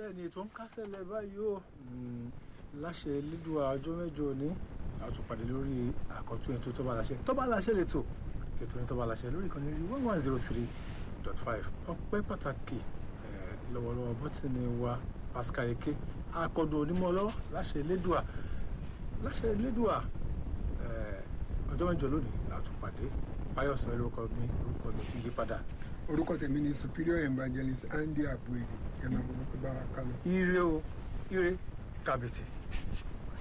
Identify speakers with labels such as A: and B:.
A: bẹ́ẹ̀ ni ètò ń kásẹ̀lẹ̀ báyìí ó láṣẹ elédùà ọjọ́ mẹ́jọ òní àtúpàdé lórí àkọ́tún ètò tó bá láṣẹ tó bá láṣẹ lè tò ètò ní tó bá láṣẹ lórí ìkànnì rí one one zero three dot five ọpẹ́ pàtàkì lọ́wọ́lọ́wọ́ bọ́tìnì wa Pascal Eke akọ̀dùn onímọ̀ lọ́wọ́ láṣẹ elédùà láṣẹ elédùà ọjọ́ mẹ́jọ lónìí àtúpàdé báyọ̀ sọ lórúkọ mi orúkọ mi ti yí padà
B: orúkọ tèmi ni superior evangelist Andy Abuedi ẹ máa bọ̀ bá wa kálọ.
A: ire o ire kàbìtì.